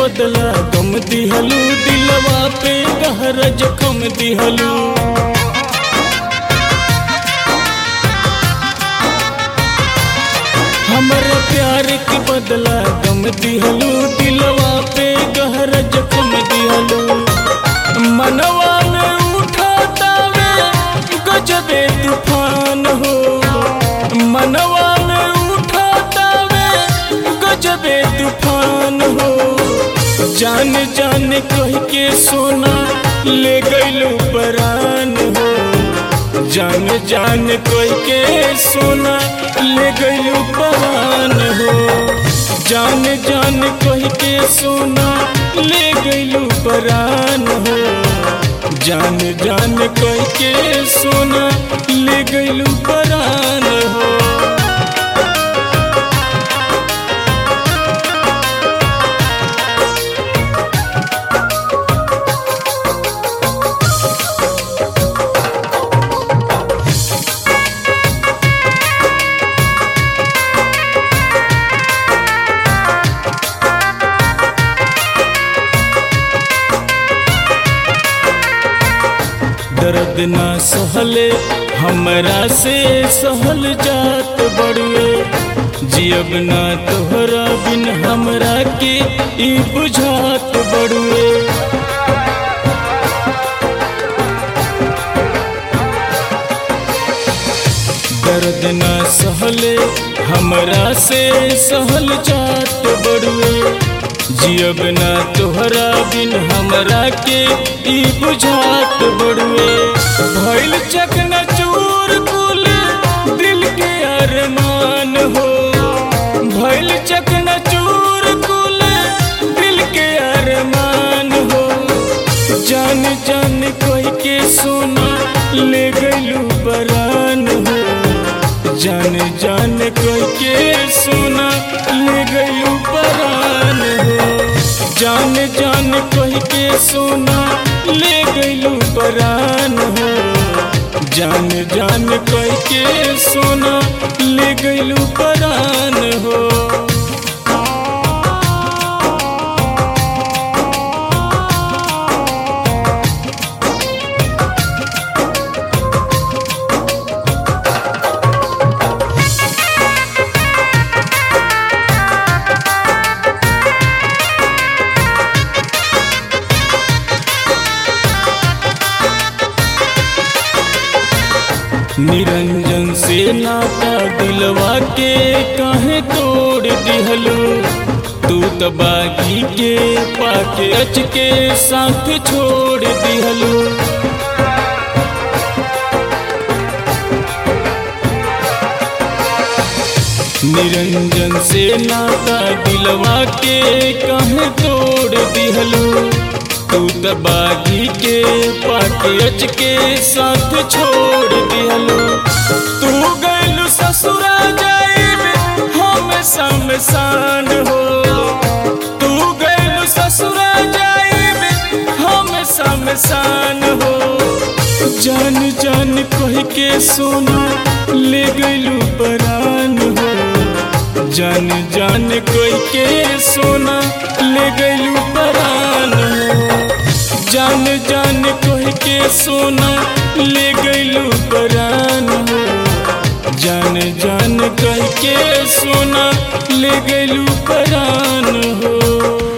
बदला गम दिहलू दिलवा पे गहरा जखम दिहलू हमारा प्यार के बदला गम दिहलू दिलवा पे गहरा जखम दिहलू मनवा में उठातावे गजबे तूफान हो मनवा में उठातावे गजबे तूफान हो जान जान कह के सोना ले गईलू परान हो जान जान कह के सोना ले गईलू परान हो जान जान कह के सोना ले गईलू परान हो जान जान कह के सोना ले गईलू परान हो दर्द ना सहले हमरा से सहल जात बड़ुए जियब ना तोहरा बिन हमरा के ई बुझात बड़ुए दर्द ना सहले हमरा से सहल जात बड़ुए जियब ना तोहरा बिन हमरा के ई बुझात बड़ुए भइल चकना चूर कुल दिल के अरमान हो भइल चकना चूर कुल दिल के अरमान हो जान जान कह के सोना ले गईलू बरान हो जान जान कह के सोना ले गईलू बरान हो जान जान कह के सोना ले गईलू बरान हो जान जान कह के सोना ले गईलू बरान हो निरंजन से नाता दिलवा के काहे तोड़ दिहलू तू तो बागी के पाके अच के साथ छोड़ दिहलू निरंजन से नाता दिलवा के काहे तोड़ दिहलू तू तो बागी के पाके अच के साथ छोड़ दिहलू तू गैलू ससुरा जाइबे हम शमशान हो तू गैलू ससुरा जाइबे हम शमशान हो जान जान कह के सोना ले गैलू परान हो जान जान कह के सोना ले गैलू परान हो जान जान कह के सोना ले गईलू परान हो जान जान कह के सोना ले गईलू परान हो